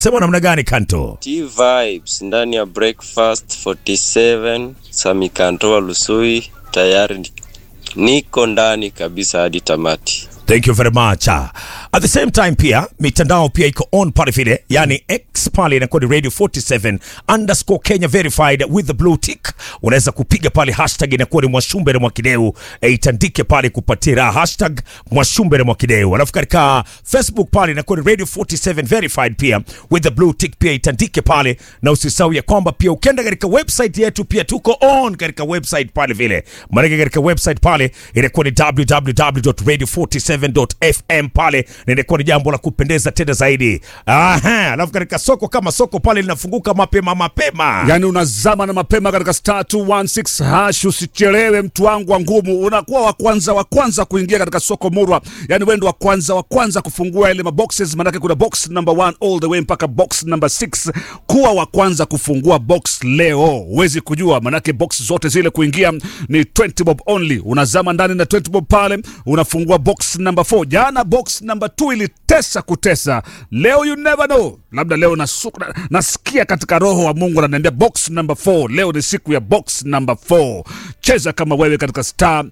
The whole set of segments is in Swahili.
Sema namna gani Kanto? T vibes ndani ya breakfast 47 Samikantoa Lusui, tayari ni- niko ndani kabisa hadi tamati. Thank you very much. Ah, At the same time pia mitandao pia iko on pale vile, yani X pale inakuwa ni Radio 47 underscore Kenya verified with the blue tick. Unaweza kupiga pale hashtag inakuwa ni Mwashumbe na Mwakideu, e, itandike pale kupatia raha hashtag Mwashumbe na Mwakideu. Alafu katika Facebook pale inakuwa ni Radio 47 verified pia with the blue tick, pia itandike pale, na usisahau ya kwamba pia ukienda katika website yetu pia tuko on katika website pale vile, maanake katika website pale inakuwa ni www.radio47.fm pale, na inakuwa ni jambo la kupendeza tena zaidi. Aha, alafu katika soko kama soko pale linafunguka mapema mapema. Yaani unazama na mapema katika star 216 hash, usichelewe mtu wangu wa ngumu, unakuwa wa kwanza wa kwanza kuingia katika soko murwa. Yaani wewe ndo wa kwanza wa kwanza kufungua ile maboxes, manake kuna box number 1 all the way mpaka box number 6. Kuwa wa kwanza kufungua box leo, huwezi kujua, manake box zote zile kuingia ni 20 bob only. Unazama ndani na 20 bob pale, unafungua box number 4. Jana box number 2 ilitesa kutesa, leo you never know, labda leo nasu, na, nasikia katika roho wa Mungu ananiambia box number 4, leo ni siku ya box number 4. Cheza kama wewe katika star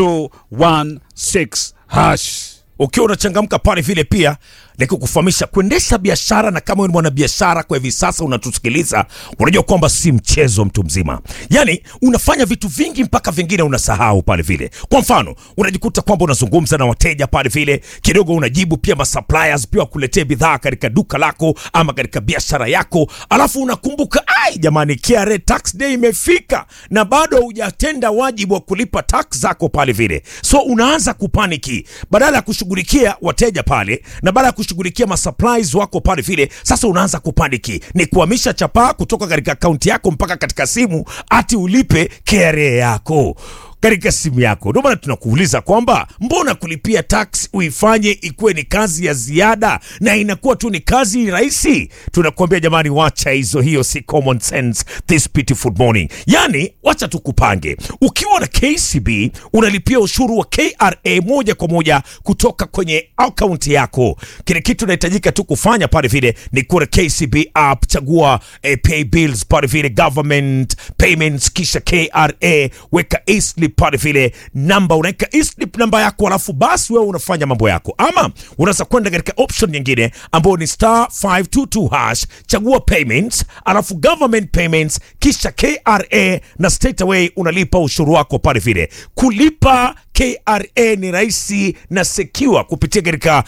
216 hash. ukiwa unachangamka pale vile pia ni kukufahamisha kuendesha biashara, na kama wewe ni mwanabiashara kwa hivi sasa unatusikiliza, unajua kwamba si mchezo mtu mzima. Yani unafanya vitu vingi mpaka vingine unasahau pale vile. Kwa mfano, unajikuta kwamba unazungumza na wateja pale vile, kidogo unajibu pia masuppliers pia wakuletee bidhaa katika duka lako ama katika biashara yako, alafu unakumbuka ai, jamani, KRA tax day imefika na bado hujatenda wajibu wa kulipa tax zako pale vile, so unaanza kupaniki badala ya kushughulikia wateja pale na baada ya kushughulikia masupplies wako pale vile, sasa unaanza kupaniki, ni kuhamisha chapaa kutoka katika akaunti yako mpaka katika simu ati ulipe KRA yako katika simu yako. Ndio maana tunakuuliza kwamba mbona kulipia tax uifanye ikuwe ni kazi ya ziada na inakuwa tu ni kazi rahisi? Tunakuambia jamani, wacha hizo, hiyo si common sense this beautiful morning. Yani wacha tukupange, ukiwa na KCB unalipia ushuru wa KRA moja kwa moja kutoka kwenye akaunti yako. Kile kitu unahitajika tu kufanya pale vile ni kuwa na KCB app, chagua eh, pay bills pale vile government payments, kisha KRA, weka e-slip pale vile namba, unaweka e-slip namba yako, alafu basi wewe unafanya mambo yako, ama unaweza kwenda katika option nyingine ambayo ni star 522 hash, chagua payments, alafu government payments, kisha KRA na straight away unalipa ushuru wako pale vile. Kulipa KRA ni rahisi na secure kupitia katika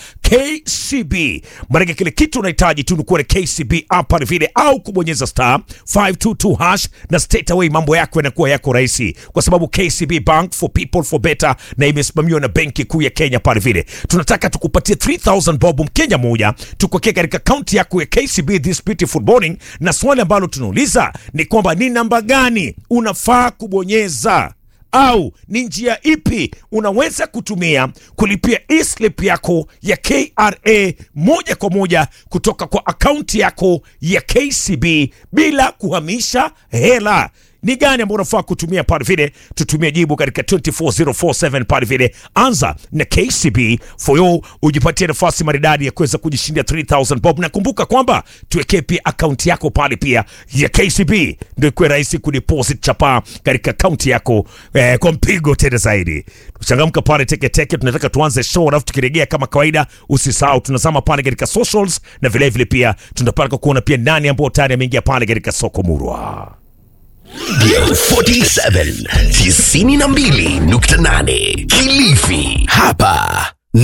KCB. Maanake kile kitu unahitaji tu ni kuwa na KCB app pale vile, au kubonyeza star 522 hash na straight away mambo yako yanakuwa yako rahisi, kwa sababu KCB Bank for people for better, na imesimamiwa na Benki Kuu ya Kenya pale vile. Tunataka tukupatie 3000 bob Mkenya moja tukuwekea katika akaunti yako ya KCB this beautiful morning, na swali ambalo tunauliza ni kwamba ni namba gani unafaa kubonyeza au ni njia ipi unaweza kutumia kulipia e-slip yako ya KRA moja kwa moja kutoka kwa akaunti yako ya KCB bila kuhamisha hela ni gani ambao unafaa kutumia pale vile? Tutumie jibu katika 24047 pale vile. Anza na KCB for you, ujipatie nafasi maridadi ya kuweza kujishindia 3000 bob, na kumbuka kwamba tuwekee pia akaunti yako pale pia ya KCB, ndio ikuwe rahisi kudeposit chapa katika akaunti yako eh, kwa mpigo tena zaidi. Tuchangamka pale teketeke, tunataka tuanze show, alafu tukirejea kama kawaida, usisahau tunazama pale katika socials, na vilevile vile pia tunapaka kuona pia nani ambao tayari ameingia pale katika soko murwa. 47 92.8 Kilifi. Hapa